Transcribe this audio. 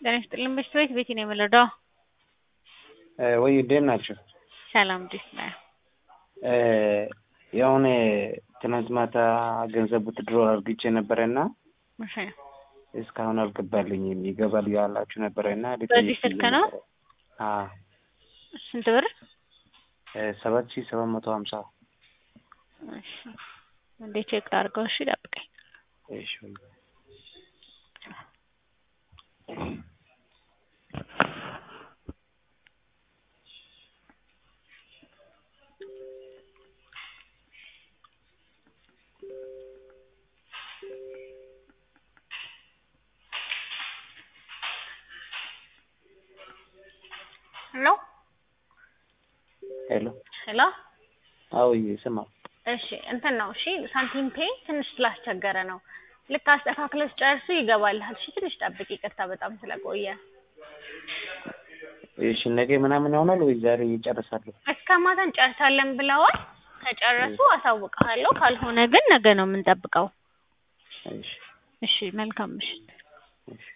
ጤና ይስጥልኝ በሽታ ቤት ቤቴ ነው የምረዳው። ወይ እንዴት ናቸው? ሰላም እንዴት ነህ? የሆነ ትናንት ማታ ገንዘብ ውትድሮ አርግቼ ነበረና እሺ እስካሁን አልገባልኝም። ይገባል ያላችሁ ነበረና በዚህ ስልክ ነው? አዎ ስንት ብር? ሰባት ሺህ ሰባት መቶ ሀምሳ እሺ እንዴ ቼክ አድርገው። እሺ ጠብቀኝ። እሺ ሄሎ ሄሎ ሄሎ አዎ ስማ እሺ እንትን ነው እሺ ሳንቲም ፔ ትንሽ ስላስቸገረ ነው። ልክ አስተካክለሽ ጨርሱ ይገባልሃል። እሺ ትንሽ ጠብቂ። ይቅርታ በጣም ስለቆየ። እሺ ነገ ምናምን ይሆናል ወይ ዛሬ ይጨርሳሉ? እስከ ማታ እንጨርሳለን ብለዋል። ከጨረሱ አሳውቅሃለሁ። ካልሆነ ግን ነገ ነው የምንጠብቀው። እሺ እሺ መልካም ምሽት። እሺ